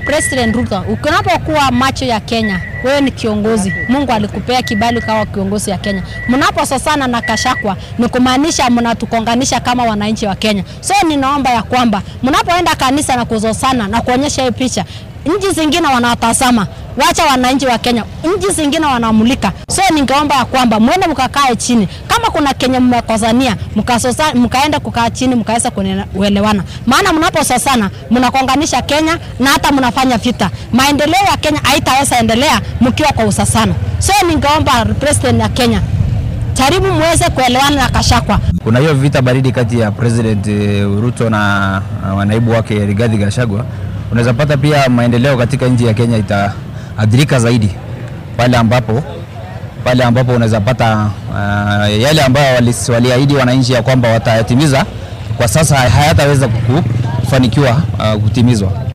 President Ruto, unapokuwa macho ya Kenya, wewe ni kiongozi. Mungu alikupea kibali kawa kiongozi ya Kenya. Mnapososana na Kashakwa ni kumaanisha mnatukonganisha kama wananchi wa Kenya. So ninaomba ya kwamba mnapoenda kanisa na kuzosana na kuonyesha hii picha, nchi zingine wanawatazama, wacha wananchi wa Kenya, nchi zingine wanamulika. So ningeomba ya kwamba mwende mkakae chini, kama kuna Kenya mmekosania, mkasosa mkaenda kukaa chini, mkaweza kuelewana, maana mnapososana mnakonganisha Kenya na hata mnafanya vita. Maendeleo ya Kenya haitaweza endelea mkiwa kwa usasana. So ningeomba president ya Kenya jaribu muweze kuelewana na Kashakwa. Kuna hiyo vita baridi kati ya President eh, Ruto na uh, naibu wake Rigathi Gachagua. Unaweza pata pia maendeleo katika nchi ya Kenya itaadhirika zaidi pale ambapo pale ambapo unaweza pata uh, yale ambayo walis- waliahidi wananchi ya kwamba watayatimiza kwa sasa hayataweza kufanikiwa uh, kutimizwa.